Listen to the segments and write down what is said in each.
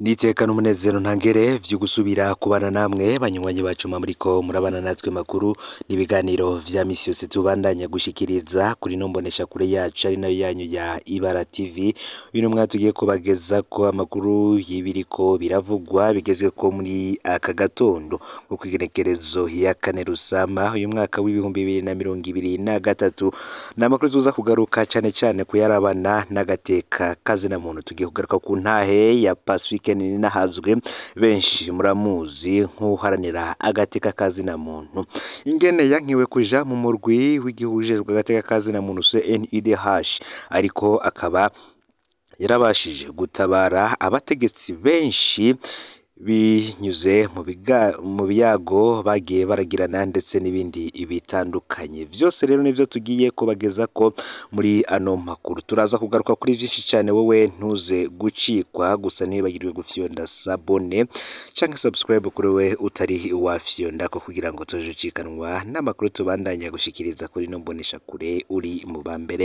Niteka n'umunezero ntangere vyo gusubira kubana namwe banywanyi bacu muriko murabana natwe makuru n'ibiganiro vya misi yose tubandanya gushikiriza kuri no mbonesha kure yacu ari nayo yanyu ya Ibara TV uyu mwaka tugiye kubagezako amakuru y'ibiriko biravugwa bigezweko muri aka gatondo ko kw'igenekerezo ya kane Rusama uyu mwaka w'ibihumbi bibiri na mirongo ibiri na gatatu ni amakuru tuza kugaruka cane cane kuyarabana n'agateka kazina muntu tugiye kugaruka ku ntahe ya Pacifique Ninahazwe benshi muramuzi nk'uharanira agateka kazina muntu ingene yankiwe kuja mu murwi w'igihugu ujejwe agateka kazina muntu CNIDH ariko akaba yarabashije gutabara abategetsi benshi binyuze mu biga mu biyago bagiye baragirana ndetse n'ibindi bitandukanye vyose rero nivyo tugiye kubagezako muri ano makuru turaza kugaruka kuri vyinshi cane wowe ntuze gucikwa gusa ntibagirwe gufyonda sabone canke subscribe kuri we utari wafyonda ko kugira ngo tuje ucikanwa n'amakuru tubandanya gushikiriza kuri no mbonesha kure uri mu bambere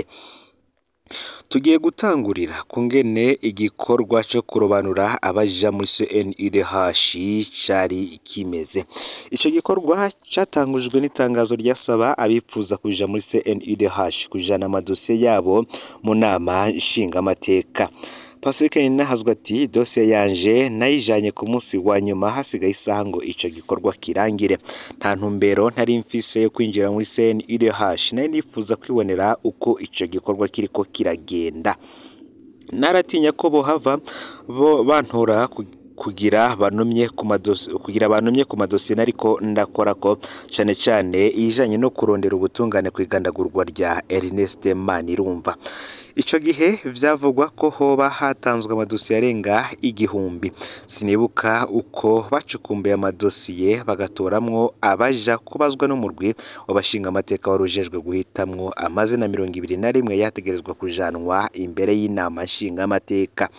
tugiye gutangurira ku ngene igikorwa cyo kurobanura abaja muri CNIDH cari kimeze ico gikorwa catangujwe n'itangazo ryasaba abipfuza kuja muri CNIDH kujana amadosiye yabo mu nama nshingamateka Pacifique Ninahazwe ati dosiye yanje nayijanye ku munsi wa nyuma hasigaye isaha ngo ico gikorwa kirangire nta ntumbero ntari mfise yo kwinjira muri CNIDH nari nifuza kwibonera uko ico gikorwa kiriko kiragenda naratinya ko bohava bo bantora kugira banumye ku madosi kugira banumye ku madosiye nariko ndakora ko cane cane ijanye no kurondera ubutungane kwigandagurwa rya Ernest Manirumva ico gihe vyavugwa ko hoba hatanzwe amadosiye arenga igihumbi sinibuka uko bacukumbuye amadosiye bagatoramwo abaja kubazwa n'umurwi w'abashinga amateka warujejwe guhitamwo amazina mirongo ibiri na rimwe yategerezwa kujanwa imbere y'inama nshinga amateka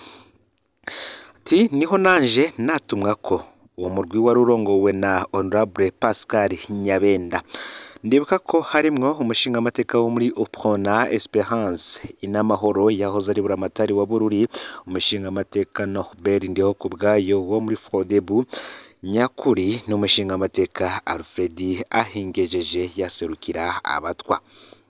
ati niho nanje natumwa ko uwo murwi wari urongowe na honorable Pascal Nyabenda ndibuka ko harimwo umushinga amateka wo muri Uprona Esperance inamahoro yahoze ari buramatari wa Bururi umushinga amateka Norbert ndiho kubwayo wo muri Frodebu nyakuri n'umushinga amateka Alfred ahingejeje yaserukira abatwa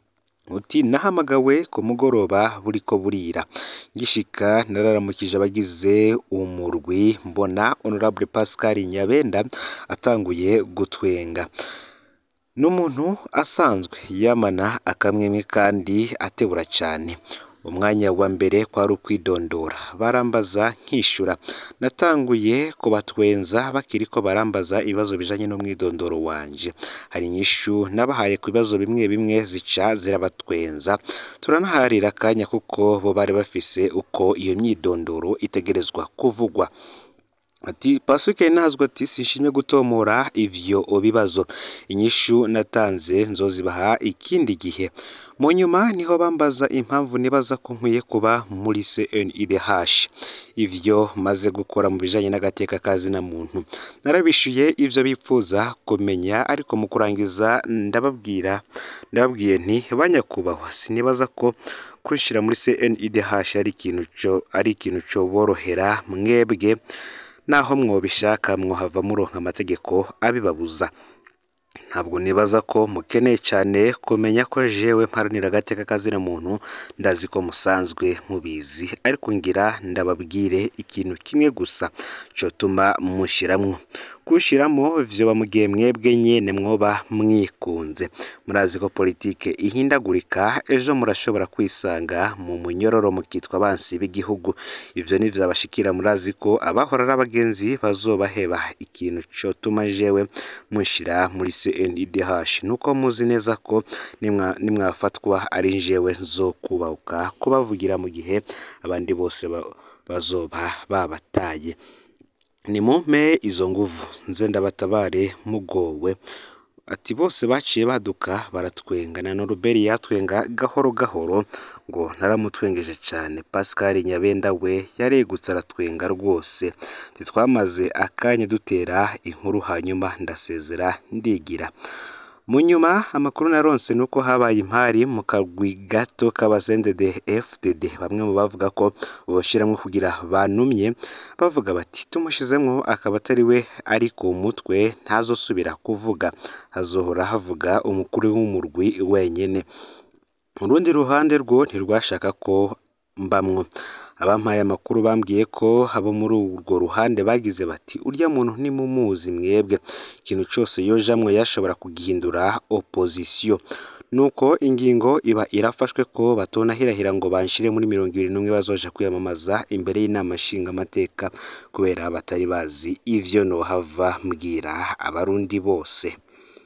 uti nahamagawe ku mugoroba buriko burira ngishika nararamukije abagize umurwi mbona honorable Pascal Nyabenda atanguye gutwenga n'umuntu asanzwe yamana akamwemwe kandi atebura cyane umwanya wa mbere kwari ukwidondora barambaza nkishura natanguye kubatwenza bakiriko barambaza ibibazo bijanye n'umwidondoro wanje hari inyishu nabahaye ku bibazo bimwe bimwe zica zirabatwenza turanaharira akanya kuko bo bari bafise uko iyo myidondoro itegerezwa kuvugwa ati Pacifique Ninahazwe ati sinshimye gutomora ivyo bibazo inyishu natanze nzozibaha ikindi gihe mu nyuma niho bambaza impamvu nibaza ko nkwiye kuba muri CNIDH ivyo maze gukora mu bijanye n'agateka kazina muntu narabishuye ivyo bipfuza kumenya ariko mu kurangiza ndababwira ndababwiye nti banyakubahwa sinibaza ko kwishira muri CNIDH ari ikintu co ari ikintu co borohera mwebwe naho mwobishaka mwohava muronka amategeko abibabuza ntabwo nibaza ko mukeneye cyane kumenya ko jewe mparanira agateka kazina muntu ndazi ko musanzwe mubizi ariko ngira ndababwire ikintu kimwe gusa cotuma mushiramwo kushiramo vyoba mugihe mwebwe nyene mwoba mwikunze murazi ko politike ihindagurika ejo murashobora kwisanga mu munyororo mukitwa abansi b'igihugu ivyo nivyo abashikira murazi ko abahora ari abagenzi bazobaheba ikintu cotuma jewe munshira muri CNIDH nuko muzi neza ko nimwafatwa ari jewe nzokubahuka kubavugira mu gihe abandi bose bazoba babataye nimumpe izo nguvu nze ndabatabare mugowe ati bose baciye baduka baratwenga na Norbert yatwenga gahoro gahoro ngo naramutwengeje cyane Pascal Nyabenda we yaregutse aratwenga rwose ntitwamaze akanya dutera inkuru hanyuma ndasezera ndigira mu nyuma amakuru naronse ni uko habaye impari mu kagwi gato k'abasendede FDD bamwe mu bavuga ko boshyiramo kugira banumye bavuga bati tumushizemwo akaba atari we ari ku mutwe ntazosubira kuvuga hazohora havuga umukuru w'umurwi wenyene mu rundi ruhande rwo ntirwashaka ko mbamwo abampaye amakuru bambwiye ko abo muri urwo ruhande bagize bati urya muntu nimumuzi mwebwe ikintu cyose yojamwo yashobora kugihindura opozisiyo nuko ingingo iba irafashwe ko batonahirahira ngo banshire muri mirongo ibiri n'umwe bazoja kwiyamamaza imbere y'inama nshingamateka kubera batari bazi ivyo nohava mbwira abarundi bose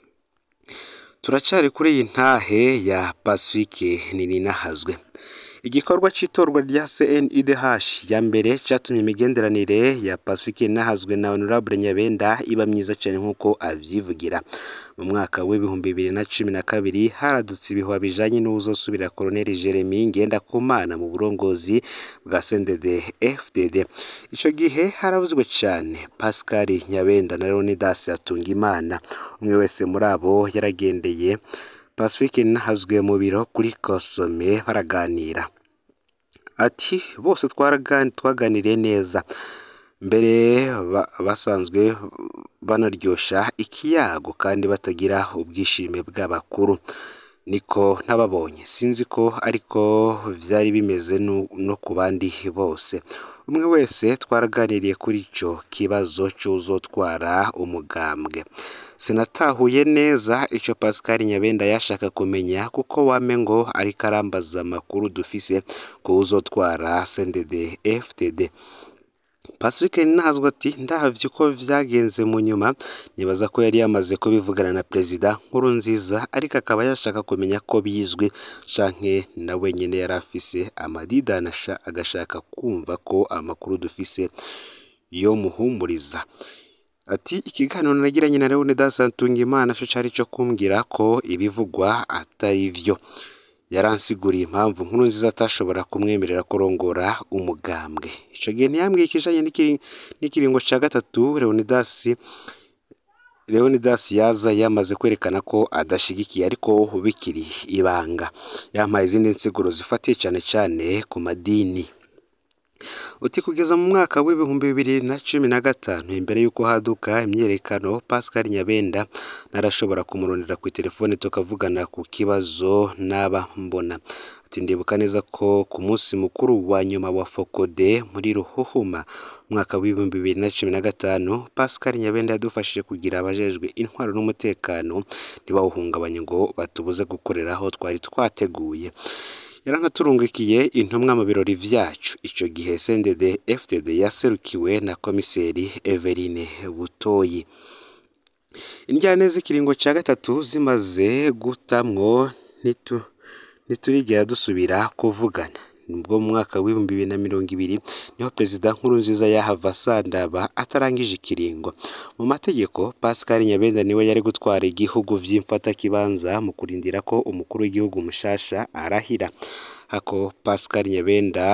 turacari kuri iyi ntahe ya Pacifique Nininahazwe igikorwa cy'itorwa rya CNUDH ya mbere cyatumye imigenderanire ya Pacifique Ninahazwe na Honorable Nyabenda iba myiza cyane nk'uko avyivugira mu mwaka w'ibihumbi bibiri na cumi na kabiri haradutse ibihuha bijanye n'uzosubira Colonel Jeremy Ngendakumana mu burongozi bwa CNDD FDD ico gihe haravuzwe cyane Pascal Nyabenda na Leonidas Atungimana umwe wese muri abo yaragendeye Pacifique Ninahazwe mu biro kuri Kosome baraganira ati bose twaganiriye neza mbere basanzwe banaryosha ikiyago kandi batagira ubwishime bw'abakuru niko ntababonye sinzi ko ariko byari bimeze no ku bandi bose umwe wese twaraganiriye kuri icyo kibazo cy'uzotwara umugambwe sinatahuye neza icyo Pascal Nyabenda yashaka kumenya kuko wame ngo ariko arambaza amakuru dufise ku uzotwara CNDD FDD Pacifique Ninahazwe ati ndahavye uko vyagenze mu nyuma nibaza ko yari yamaze kubivugana na perezida nkuru nziza ariko akaba yashaka kumenya ko bizwi canke na wenyene yari afise amadidanasha agashaka kumva ko amakuru dufise yo muhumuriza ati ikiganiro nagiranye na Leonidas Ntungimana cyo cari cyo kumbwira ko ibivugwa atari vyo yaransiguriye impamvu nkuru nziza atashobora kumwemerera kurongora umugambwe ico gihe ntiyambwiye ikijanye n'ikiringo ca gatatu Leonidas Leonidas yaza yamaze kwerekana ko adashigikiye ariko bikiri ibanga yampaye izindi nsiguro zifatiye cyane cyane ku madini uti kugeza mu mwaka w'ibihumbi bibiri na cumi na gatanu imbere y'uko haduka imyerekano Pascal Nyabenda narashobora kumurondera ku telefone tukavugana ku kibazo naba mbona ati ndibuka neza ko ku munsi mukuru wa nyuma wa Fokode muri Ruhuhuma umwaka w'ibihumbi bibiri na cumi na gatanu Pascal Nyabenda yadufashije kugira abajejwe intwaro n'umutekano ntibawuhungabanye ngo batubuze gukorera aho twari twateguye yaranaturungikiye intumwa mu birori vyacu ico gihe CNDD FDD yaserukiwe na komiseri Eveline Butoyi indyane z'ikiringo ca gatatu zimaze gutamwo nitu ntiturigera dusubira kuvugana nibwo mu mwaka w'ibihumbi bibiri na mirongo ibiri niho perezida nkuru nziza yahava asandaba atarangije ikiringo mu mategeko Pascal Nyabenda niwe yari gutwara igihugu vy'imfatakibanza mu kurindira ko umukuru w'igihugu mushasha arahira hako Pascal Nyabenda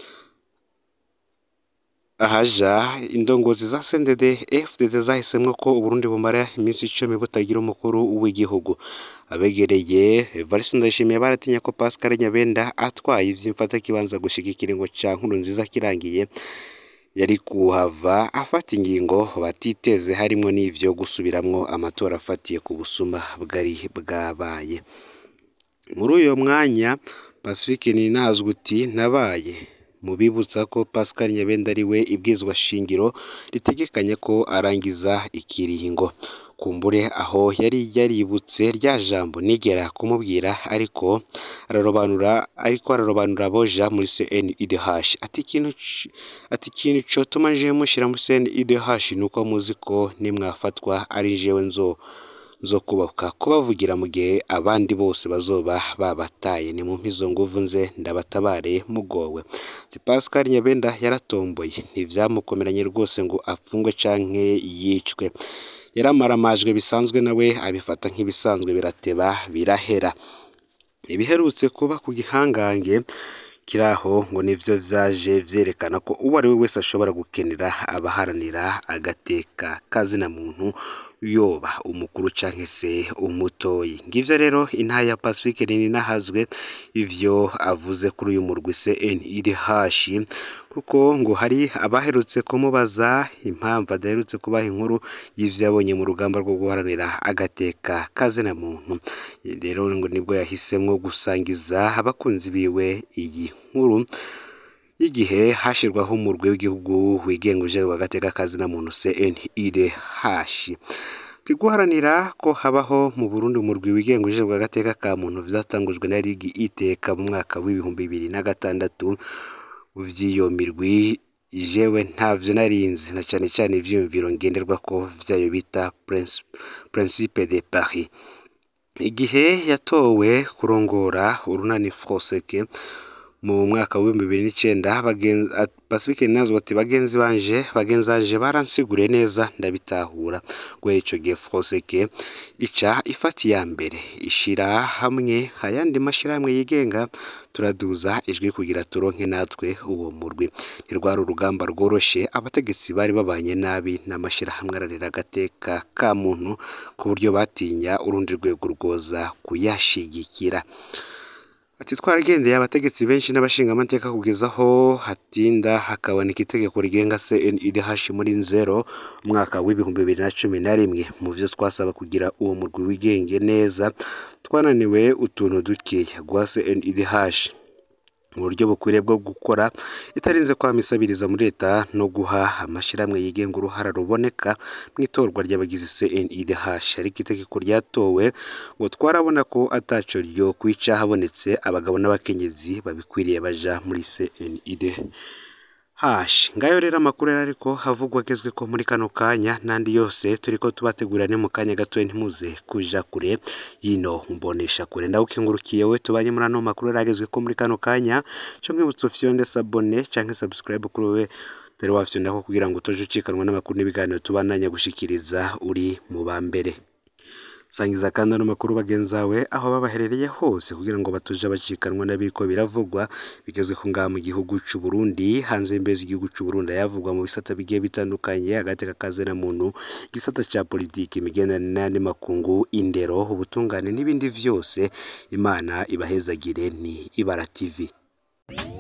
ahaja indongozi za CNDD FDD zahisemwo ko Uburundi bumara iminsi icumi butagira umukuru w'igihugu abegereye Evariste Ndayishimiye baratinya ko Pascal Nyabenda atwaye ivy'imfatakibanza gushika ikiringo ca nkuru nziza kirangiye yari kuhava afata ingingo batiteze harimwo n'ivyo gusubiramwo amatora afatiye ku busuma bwari bwabaye muri uyo mwanya Pacifique Ninahazwe uti nabaye mubibutsa ko Pascal Nyabenda ari we ibwizwa shingiro ritegekanya ko arangiza ikiringo kumbure aho yari yaributse rya jambo nigera kumubwira ariko ararobanura ariko ararobanura boja muri CNUDH ati ikintu ati ikintu cotuma nje mushira muri CNUDH nuko muzi ko nimwafatwa ari jewe nzo zo kubaka kubavugira mu gihe abandi bose bazoba babataye ni mu mpizo nguvu nze ndabatabare mugowe Pascal Nyabenda yaratomboye ntivyamukomeranye rwose ngo apfungwe canke yicwe yaramaramajwe bisanzwe nawe abifata nk'ibisanzwe birateba birahera ibiherutse kuba ku gihangange kiraho ngo nivyo vyaje vyerekana ko uwo ari we wese ashobora gukenera abaharanira agateka kazina muntu yoba umukuru canke se umutoyi ngivyo rero intaya ya Pacifique Ninahazwe ivyo avuze kuri uyu murwi CNIDH kuko ngo hari abaherutse kumubaza impamvu adaherutse kubaha inkuru y'ivyo yabonye mu rugamba rwo guharanira agateka kazina muntu rero ngo nibwo yahisemwo gusangiza abakunzi biwe iyi nkuru y'igihe hashirwaho umurwi w'igihugu wigenga uje agateka kazina muntu CNIDH guharanira ko habaho mu Burundi umurwi wigenga uje agateka ka muntu vyatangujwe na ligi iteka mu mwaka w'ibihumbi bibiri na gatandatu vy'iyo mirwi jewe ntavyo narinzi na cane cane ivyiyumviro ngenderwako vyayo bita Principe de Paris igihe yatowe kurongora urunani Froseke mu mwaka w'ibihumbi bibiri n'icenda Pacifique Ninahazwe ati bagenzi banje bagenzi banje baransiguriye neza ndabitahura guhera ico gihe Froseke ica ifata iya mbere ishira hamwe ayandi mashirahamwe yigenga turaduza ijwi kugira turonke natwe uwo murwi ntirwari urugamba rworoshe abategetsi bari babanye nabi n'amashirahamwe ararira agateka ka muntu ku buryo batinya urundi rwego rwoza kuyashigikira ati twaragendeye abategetsi benshi n'abashingamateka kugeza aho hatinda hakaboneka itegeko rigenga CNIDH muri nzero umwaka w'ibihumbi bibiri na cumi na rimwe mu vyo twasaba kugira uwo murwi wigenge neza twananiwe utuntu dukeya guha CNIDH mu buryo bukwiriye bwo gukora itarinze kwamisabiriza muri leta no guha amashirahamwe yigenga uruhara ruboneka mu itorwa ry'abagize CNIDH ariko itegeko ryatowe ngo twarabona ko ataco ryo kwica habonetse abagabo n'abakenyezi babikwiriye baja muri CNIDH hashi ngayo rero amakuru yari ariko havugwa agezwe ko muri kano kanya n'andi yose turiko tubategurira ni mu kanya gatoya ntimuze kuja kure yino mbonesha kure ndawukengurukiye we tubanye muri ano makuru yari agezwe ko muri kano kanya co mwibutsa ufyonde sabone canke subscribe kuri we dore wafyondako kugira ngo utoje ucikanwa n'amakuru n'ibiganiro tubandanya gushikiriza uri mu ba mbere sangiza kandi ano makuru bagenzawe aho babaherereye hose kugira ngo batuje bacikanwa n'abiko biravugwa bigezwe ku ngaha mu gihugu c'u Burundi hanze y'imbezi igihugu c'u Burundi yavugwa mu bisata bigiye bitandukanye agateka kazena muntu gisata ca politiki imigenderanire n'andi makungu indero ubutungane n'ibindi vyose imana ibahezagire ni ibara tv